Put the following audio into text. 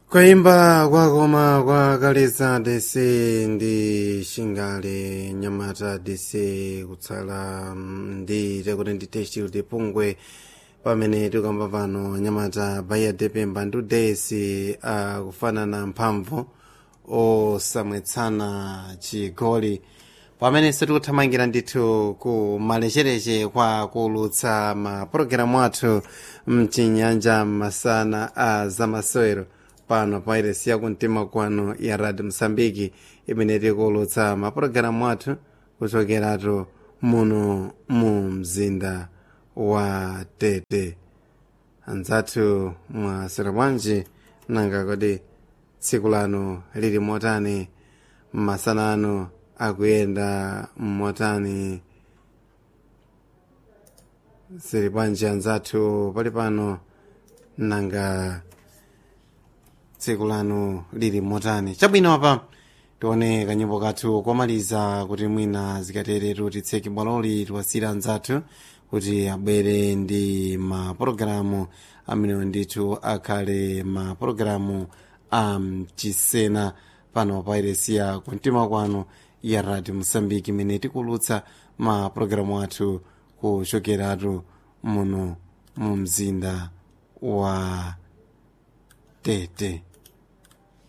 kwaimba kwakoma kwakaliza dc ndi xingale nyamata dc kutsala mm, ndi tekuti ndi testile pungwe pamene tikamba pano nyamata baiya depemba ndi dc akufanana mphamvu osamwetsana chigoli pamenenso tikuthamangira ndithu ku malechereche kwa kulutsa mapulogalamu athu mchinyanja masana a zamasewero pano pa iresi yakumtima kwano ya radio msambiki imene tikulutsa mapulogalamu athu kuchokeratu muno mu mzinda wa tete anzathu mwasera bwanji nanga kodi tsiku lano lili motani masana ano akuyenda motani sili bwanji anzathu pali pano nanga tsiku lano lili motani chabwino apa tione kanyimbo kathu komaliza kuti mwina zikateretu titseke bwaloli tiwasira anzathu kuti abwere ndi mapulogalamu amenewo ndithu akhale mapulogalamu a mchisena pano pa iresiya kumtima kwanu ya radio mosambiki imene tikulutsa mapulogalamu athu kuchokeratu muno mu mzinda wa tete